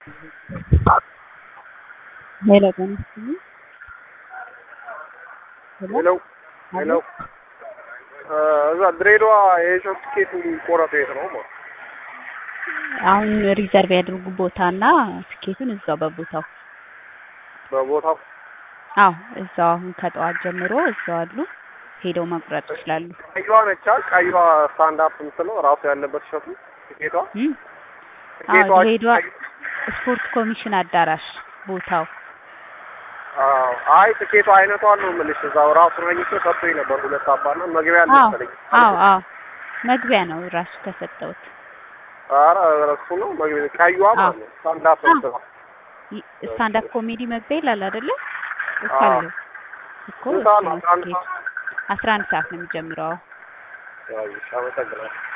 ሄሎ ጤና ይስጥልኝ። ሄሎ ሄሎ እዛ ድሬዳዋ የሾፕ ትኬት የሚቆረጠው የት ነው? ማለት አሁን ሪዘርቭ ያድርጉ ቦታና ትኬቱን እዛው በቦታው በቦታው አዎ እዛው አሁን ከጠዋት ጀምሮ እዛው አሉ ሄደው መቁረጥ ይችላሉ። ቀይዋ ነቻ ቀይዋ ስታንድ አፕ የምትለው ራሱ ያለበት ሸቱ ትኬቷ እም? ትኬቷ አዎ ድሬዳዋ ስፖርት ኮሚሽን አዳራሽ ቦታው አዎ አይ ትኬቷ አይነቷ ነው የምልሽ። እዛው ራሱ ነኝቶ ሰጥቶኝ ነበር ሁለት አባና መግቢያ አለ አዎ መሰለኝ። አዎ አዎ መግቢያ ነው ራሱ ከሰጠውት ኧረ እሱ ነው መግቢያ ቀይዋ ማለት ነው ስታንድ አፕ አዎ። የምትለው ስታንድ አፕ ኮሜዲ መግቢያ ይላል አይደለ? እኮ አዎ። አለው እኮ ስንት እሱ ሰዓት ነው ነው? አስራ አንድ ትኬቱ። ሰዓት? አስራ አንድ ሰዓት ነው የሚጀምረው። ያው እሺ፣ አመሰግናለሁ።